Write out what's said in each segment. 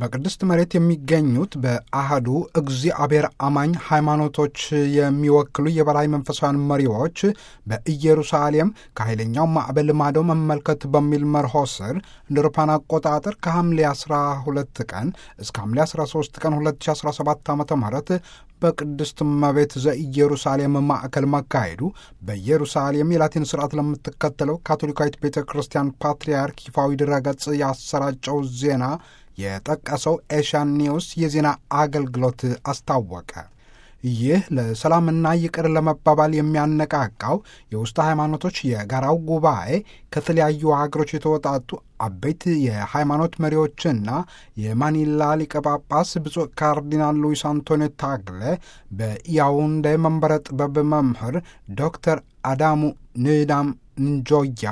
በቅድስት መሬት የሚገኙት በአህዱ እግዚአብሔር አማኝ ሃይማኖቶች የሚወክሉ የበላይ መንፈሳውያን መሪዎች በኢየሩሳሌም ከኃይለኛው ማዕበል ማዶ መመልከት በሚል መርሆ ስር እንደ አውሮፓውያን አቆጣጠር ከሐምሌ 12 ቀን እስከ ሐምሌ 13 ቀን 2017 ዓ ም በቅድስት እመቤት ዘኢየሩሳሌም ማዕከል መካሄዱ በኢየሩሳሌም የላቲን ስርዓት ለምትከተለው ካቶሊካዊት ቤተ ክርስቲያን ፓትርያርክ ይፋዊ ድረገጽ ያሰራጨው ዜና የጠቀሰው ኤሽያን ኒውስ የዜና አገልግሎት አስታወቀ። ይህ ለሰላምና ይቅር ለመባባል የሚያነቃቃው የውስጥ ሃይማኖቶች የጋራው ጉባኤ ከተለያዩ ሀገሮች የተወጣጡ አበይት የሃይማኖት መሪዎችና የማኒላ ሊቀ ጳጳስ ብፁዕ ካርዲናል ሉዊስ አንቶኒዮ ታግለ በያውንዴ መንበረ ጥበብ መምህር ዶክተር አዳሙ ንዳም እንጆያ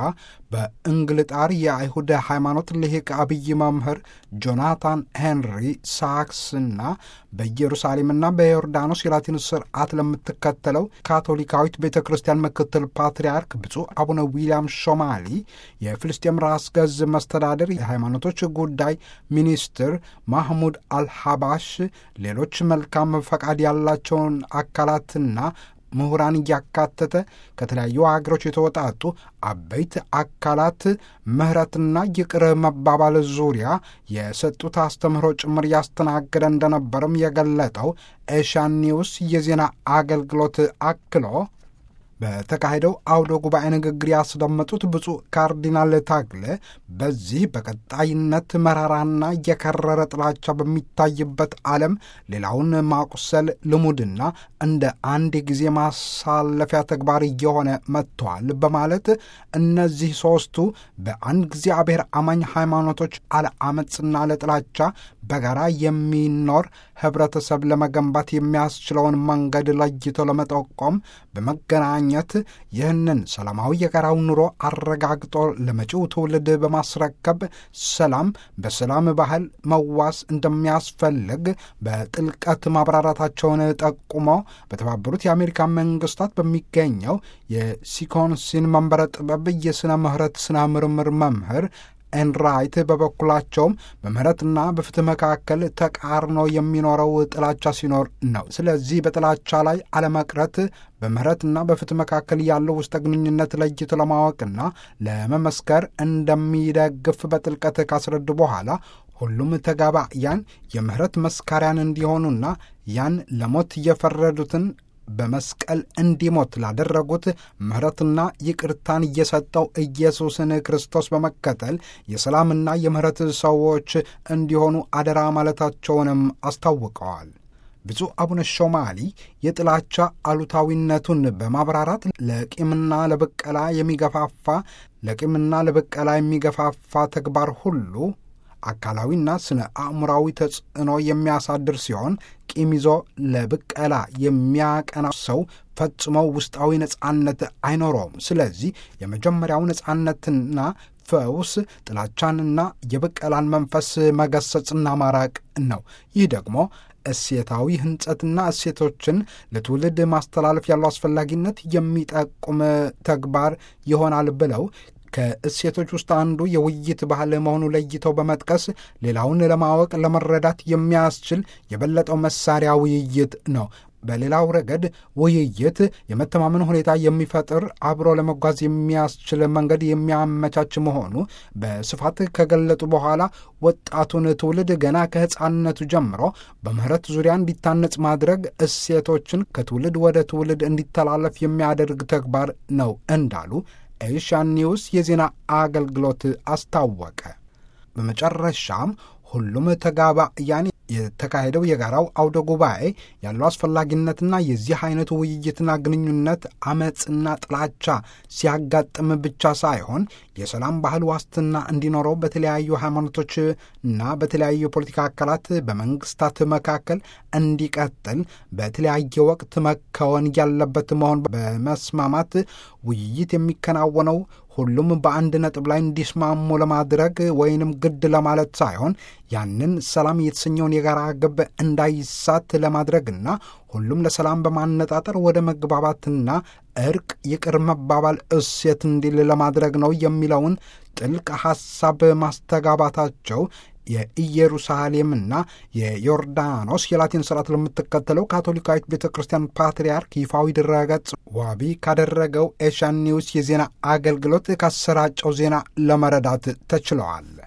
በእንግልጣር የአይሁድ ሃይማኖት ልሂቅ አብይ መምህር ጆናታን ሄንሪ ሳክስና በኢየሩሳሌምና በዮርዳኖስ የላቲን ስርዓት ለምትከተለው ካቶሊካዊት ቤተ ክርስቲያን ምክትል ፓትርያርክ ብፁዕ አቡነ ዊልያም ሾማሊ የፍልስጤም ራስ ገዝ መስተዳደር የሃይማኖቶች ጉዳይ ሚኒስትር ማህሙድ አልሐባሽ ሌሎች መልካም ፈቃድ ያላቸውን አካላትና ምሁራን እያካተተ ከተለያዩ ሀገሮች የተወጣጡ አበይት አካላት ምህረትና ይቅር መባባል ዙሪያ የሰጡት አስተምህሮ ጭምር ያስተናገደ እንደነበርም የገለጠው ኤሻን ኒውስ የዜና አገልግሎት አክሎ በተካሄደው አውደ ጉባኤ ንግግር ያስደመጡት ብፁዕ ካርዲናል ታግለ በዚህ በቀጣይነት መራራና የከረረ ጥላቻ በሚታይበት ዓለም ሌላውን ማቁሰል ልሙድና እንደ አንድ ጊዜ ማሳለፊያ ተግባር እየሆነ መጥተዋል በማለት እነዚህ ሦስቱ በአንድ እግዚአብሔር አማኝ ሃይማኖቶች አለ አመፅና ለጥላቻ በጋራ የሚኖር ህብረተሰብ ለመገንባት የሚያስችለውን መንገድ ለይቶ ለመጠቆም በመገናኘት ይህንን ሰላማዊ የጋራው ኑሮ አረጋግጦ ለመጪው ትውልድ በማስረከብ ሰላም በሰላም ባህል መዋስ እንደሚያስፈልግ በጥልቀት ማብራራታቸውን ጠቁሞ በተባበሩት የአሜሪካ መንግስታት በሚገኘው የሲኮንሲን መንበረ ጥበብ የሥነ ምህረት ሥነ ምርምር መምህር ኤንራይት በበኩላቸውም በምህረትና በፍትህ መካከል ተቃርኖ የሚኖረው ጥላቻ ሲኖር ነው። ስለዚህ በጥላቻ ላይ አለመቅረት በምህረትና በፍትህ መካከል ያለው ውስጠ ግንኙነት ለይቶ ለማወቅና ለመመስከር እንደሚደግፍ በጥልቀት ካስረዱ በኋላ ሁሉም ተጋባያን የምህረት መስካሪያን እንዲሆኑና ያን ለሞት የፈረዱትን በመስቀል እንዲሞት ላደረጉት ምሕረትና ይቅርታን እየሰጠው ኢየሱስን ክርስቶስ በመከተል የሰላምና የምህረት ሰዎች እንዲሆኑ አደራ ማለታቸውንም አስታውቀዋል። ብፁዕ አቡነ ሾማሊ የጥላቻ አሉታዊነቱን በማብራራት ለቂምና ለበቀላ የሚገፋፋ ለቂምና ለበቀላ የሚገፋፋ ተግባር ሁሉ አካላዊና ስነ አእምራዊ ተጽዕኖ የሚያሳድር ሲሆን ቂም ይዞ ለብቀላ የሚያቀና ሰው ፈጽሞ ውስጣዊ ነጻነት አይኖረውም። ስለዚህ የመጀመሪያው ነጻነትና ፈውስ ጥላቻንና የብቀላን መንፈስ መገሰጽና ማራቅ ነው። ይህ ደግሞ እሴታዊ ህንጸትና እሴቶችን ለትውልድ ማስተላለፍ ያለው አስፈላጊነት የሚጠቁም ተግባር ይሆናል ብለው ከእሴቶች ውስጥ አንዱ የውይይት ባህል መሆኑ ለይተው በመጥቀስ ሌላውን ለማወቅ ለመረዳት የሚያስችል የበለጠው መሳሪያ ውይይት ነው። በሌላው ረገድ ውይይት የመተማመን ሁኔታ የሚፈጥር አብሮ ለመጓዝ የሚያስችል መንገድ የሚያመቻች መሆኑ በስፋት ከገለጡ በኋላ ወጣቱን ትውልድ ገና ከሕፃንነቱ ጀምሮ በምህረት ዙሪያ እንዲታነጽ ማድረግ እሴቶችን ከትውልድ ወደ ትውልድ እንዲተላለፍ የሚያደርግ ተግባር ነው እንዳሉ ኤሽያን ኒውስ የዜና አገልግሎት አስታወቀ። በመጨረሻም ሁሉም ተጋባያን የተካሄደው የጋራው አውደ ጉባኤ ያለው አስፈላጊነትና የዚህ አይነቱ ውይይትና ግንኙነት አመፅና ጥላቻ ሲያጋጥም ብቻ ሳይሆን የሰላም ባህል ዋስትና እንዲኖረው በተለያዩ ሃይማኖቶችና በተለያዩ የፖለቲካ አካላት በመንግስታት መካከል እንዲቀጥል በተለያየ ወቅት መከወን ያለበት መሆን በመስማማት ውይይት የሚከናወነው ሁሉም በአንድ ነጥብ ላይ እንዲስማሙ ለማድረግ ወይንም ግድ ለማለት ሳይሆን ያንን ሰላም የተሰኘውን የጋራ ግብ እንዳይሳት ለማድረግና ሁሉም ለሰላም በማነጣጠር ወደ መግባባትና እርቅ፣ ይቅር መባባል እሴት እንዲል ለማድረግ ነው የሚለውን ጥልቅ ሐሳብ ማስተጋባታቸው የኢየሩሳሌምና የዮርዳኖስ የላቲን ስርዓት ለምትከተለው ካቶሊካዊት ቤተ ክርስቲያን ፓትርያርክ ይፋዊ ድረገጽ ዋቢ ካደረገው ኤሽያን ኒውስ የዜና አገልግሎት ካሰራጨው ዜና ለመረዳት ተችለዋል።